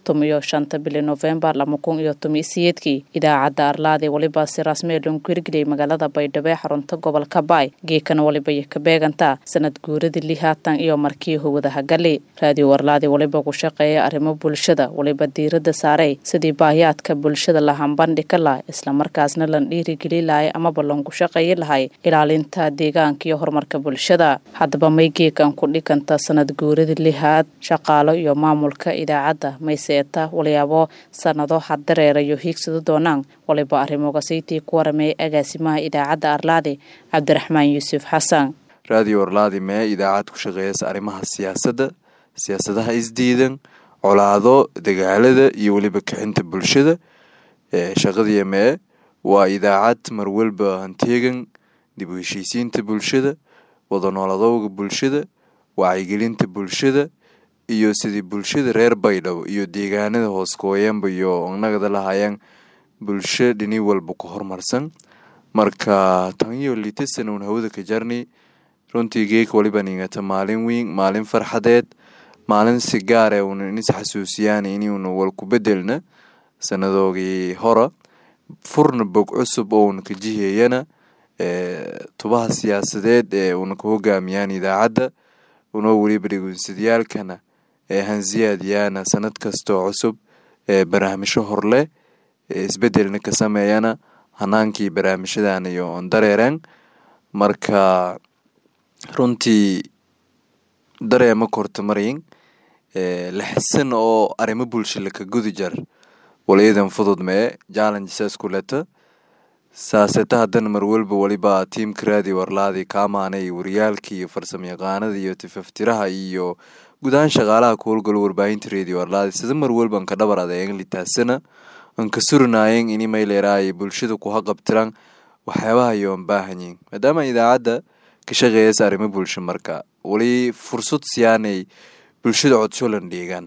tumiyo shanta bili nofembar lama kun iyo tomiyo siyeedkii idaacadda arlaadi waliba si rasmi loonku hirgeliyay magaalada baydhabo ee xarunta gobolka baay geekana waliba iyo ka beegantaa sanad guuradii lihaatan iyo markii howadaha gali raadiyo arlaadi waliba ku shaqeeya arrimo bulshada waliba diiradda saaray sidii baahiyaadka bulshada la hambandhika lah islamarkaasna lan dhiirigeli lahay amaba loonku shaqeeyi lahay ilaalinta deegaanka iyo horumarka bulshada haddaba may geekan ku dhikanta sanad guuradii lihaad shaqaalo iyo maamulka idaacadda mayseeta walyaabo sanado haddareerayo hiigsado doonaan waliba arrimogasaytii ku warameeyay agaasimaha idaacadda arlaadi cabdiraxmaan yuusuf xasan raadiyo arlaadi mee idaacad ku shaqeeyasa arrimaha siyaasadda siyaasadaha isdiidan colaado dagaalada iyo weliba kixinta bulshada shaqadii mee waa idaacad marwalba hanteegan dib u heshiisiinta bulshada wada nooladowga bulshada wacyigelinta bulshada iyo sidii bulshada reer baydhabo iyo deegaanada hooskooyanba iyo nagada lahayaan bulsho dhini walba ku horumarsan marka tan iyo litasana un hawada ka jarni runtii geeka waliba ningata maalin weyn maalin farxadeed maalin si gaare una inis xasuusiyaan inuuna wal ku bedelna sanadoogii hora furna bog cusub ouna ka jihiyayana tubaha siyaasadeed ee una ka hogaamiyaan idaacadda unoo weliba dhegeysadayaalkana ee hansiyaadiyaana sanad kastoo cusub ee barnaamijyo horleh ee isbedelna ka sameeyana hanaankii barnaamijyadan iyo on dareereen marka runtii dareema korta marayin laxisan oo arrimo bulsha laka gudi jar walayadan fudud mee challengesaas kuleta saaseta haddana marwalba waliba tiimka raadiyo warlaadi kaamaanay waryaalka iyo farsamo yaqaanada iyo tifaftiraha iyo guud ahaan shaqaalaha ku howlgalo warbaahinta radio arlaadi sida marwalba anka dhabar adeegan litaasana anka surinaayeen ini mayleeraay bulshada ku haqabtiraan waxyaabaha iyo an baahanyiin maadaama idaacadda ka shaqeeyasa arrimo bulsho marka wali fursad siyaanay bulshada codsholan dhiigaan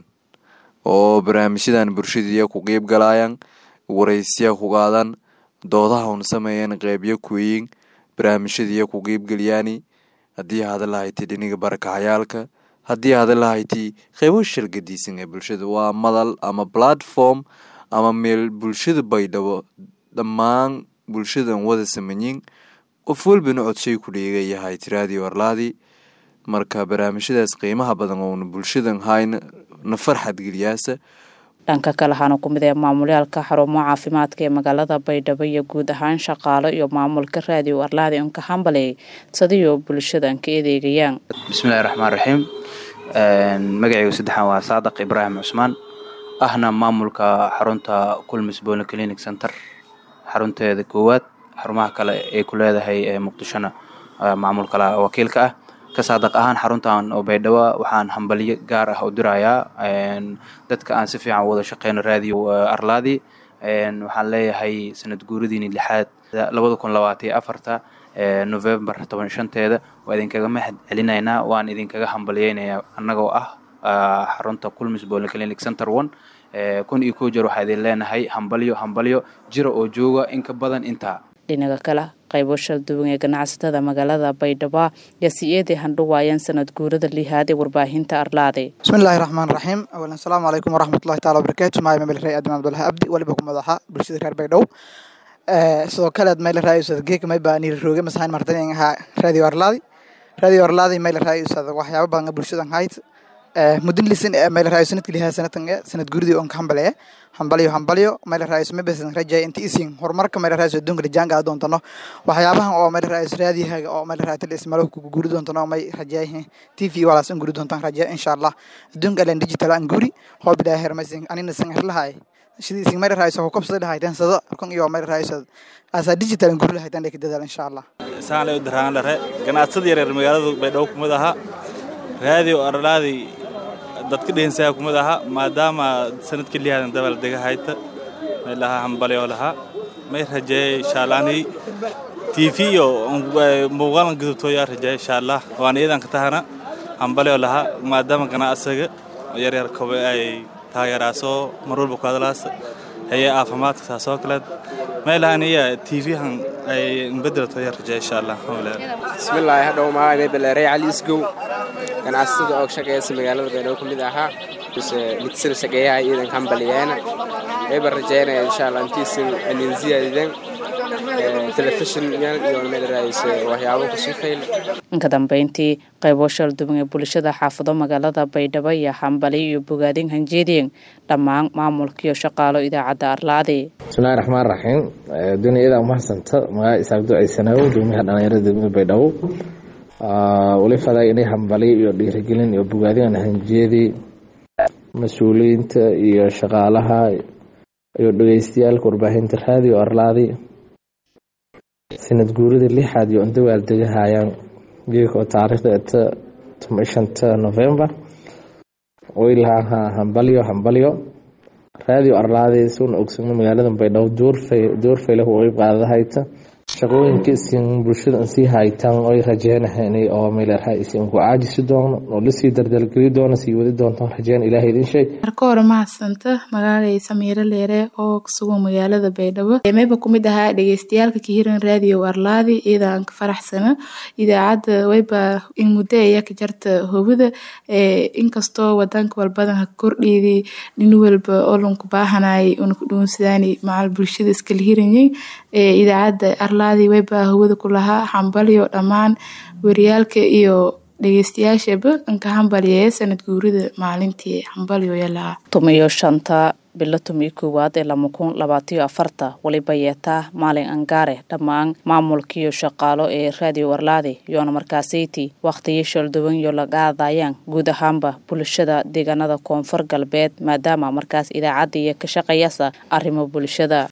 oo barnaamijyadan bulshadiiya ku qeyb galaayaan waraysiya ku qaadaan doodaha un sameeyeen qeybyo kuweyin barnaamijyadiiya ku qeybgeliyaani haddii hada lahayti dhiniga barakacayaalka haddii hada lahayti qeybo shargadiisan ee bulshada waa madal ama platform ama meel bulshada baydhabo dhammaan bulshadan wada sameyin qof walbana codshay ku dhiigayahay tiraadii warlaadi marka barnaamijyadaas qiimaha badan oona bulshadan hayna na farxad geliyaasa dhanka kale waxaana ku mid ee maamulyaalka xarumo caafimaadka ee magaalada baydhabo iyo guud ahaan shaqaalo iyo maamulka raadiyo arlaadi unka hambaley sadiyo bulshadan ka adeegayaan bismillahi raxmaan raxiim magacaygu saddexaan waa saadaq ibraahim cusmaan ahna maamulka xarunta kulmis bone clinic center xarunteeda koowaad xarumaha kale ay ku leedahay ee muqdishona maamul kale wakiilka ah ka saadaq ahaan xaruntan oo baydhabo waxaan hambalyo gaar ah u dirayaa dadka aan si fiican wada shaqeyno raadiyo arlaadi waxaan leeyahay sanad guuradiini lixaad labada kun labaatan iyo afarta novembar toban shanteeda waa idinkaga mahad celinaynaa waan idinkaga hambalyeynayaa annagoo ah xarunta culmis polyclinic center one kun iyo kow jeer waxaa idin leenahay hambalyo hambalyo jira oo jooga in ka badan intaa dhinaga kale qaybo shalduwan ee ganacsatada magaalada baydhabo yaa si eeday handhuwaayeen sanad guurada lihaad ee warbaahinta arlaade bismillahi raxmaan raxiim awalan asalaamu calaykum waraxmatullahi taala wabarakaatu maay mamel rey adnan abdulahi abdi waliba ku madaxa bulshada reer baydhabo sidoo kale mayla raayusad geeka mayba niir rooge masahayn martan ahaa radio arlaadi radio arlaadi mayla raayusad waxyaaba badan bulshadan hayd mudin lisin mayla raayo sanadka lihaa sanadkan sanad guridii on ka hambaleeye hambalyo hambalyo mayla raayo mabesan rajay inta isin horumarka mayla raayo adduunka rajaanka doontano waxyaabahan oo mayla raayo raadiyahaga oo mayla raayo talis malo ku guri doontano may rajay tv walaas an guri doontan rajay insha allah adduunka alen digital an guri hoo bidaa hermaysin anina san herlahay sidii isin mayla raayo ko kabsada lahaytan sado kan iyo mayla raayo asa digital an guri lahaytan dheka dadaal insha allah saan lay daraan lare ganacsada yaryar magaalada baydhabo kumid aha raadiyo arlaadi dadka dhehensaya kumid aha maadaama sanadka lihaadan dabal dega hayta may lahaa hambalyo lahaa may rajeeye inshaallahni tv iyo muuqaalan gudubtooyaa rajeeye insha allah waan iyadan ka tahana hambalyo lahaa maadaama ganacsiga yaryar kobe ay taageeraasoo mar walba ku hadalaas heye caafimaadka saasoo kaleed may lahaan iya tv-han ay bedelato yaa rajeeye insha allah bismillaahi hadhow maaa beleerey cali isgow ganacsatada oo shaqeeysa magaalada baydhabo ka mid ahaa bise midsil shaqeeyaha iidan hambaliyeena wayba rajeynaya insha allah intiisin aninziyadiden telefishin iyo meelaraayse waxyaabo kusii fayl inka dambeyntii qaybo shalduban ee bulshada xaafado magaalada baydhabo iyo hambali iyo bogaadin hanjeediyeen dhammaan maamulkiiyo shaqaalo idaacadda arlaadi bismillahi raxmaan raxiim duniyada umahadsanta magaca isaabdo aysanaawo degmaha dhalinyarada degmada baydhabo wali faday inay hambali iyo dhiirigelin iyo bogaadin hanjeedi mas-uuliyiinta iyo shaqaalaha iyo dhegeystayaalka warbaahinta raadiyo arlaadi sanad guurida lixaad iyo indawaal degahayaan geeka oo taariikhda eta shanta november waylaha hambalyo hambalyo raadiyo arlaadi suuna ogsano magaalada baydhabo doorfaylah way qaadadahayta shaqooyinka isin bulshada sii haytaan oy rajeynahan oo meelha isin ku caajisi doono oo lasii dardalgeli doono sii wadi doonto rajeen ilaah idin sheeg marka hore mahadsanta magaalay samiiro leere oo kusugan magaalada baydhabo meyba kumid ahaa dhegeystayaalka kahiran raadiyo arlaadi iyada aan ka faraxsana idaacadda wayba in muddo aya ka jarta hobada inkastoo wadanka walbadan ha kordhiidi nin walba olanku baahanay una ku dhuunsadaan macal bulshada iskala hiranyay idaacadda arlaadi wayba hawada ku lahaa hambalyo dhammaan wariyaalka iyo dhegeystayaashaba inka hambalyaye sanad guurida maalintii hambalyoya lahaa tumiyo shanta bilo tumiyo koowaad ee lama kun labaatiyo afarta waliba yeetaa maalin angaare dhammaan maamulkiiyo shaqaalo ee raadiyo arlaadi yoona markaasayti wakhtiyo shalduwan iyo lagaadayaan guud ahaanba bulshada deegaanada koonfur galbeed maadaama markaas idaacadda iyo ka shaqayasa arrimo bulshada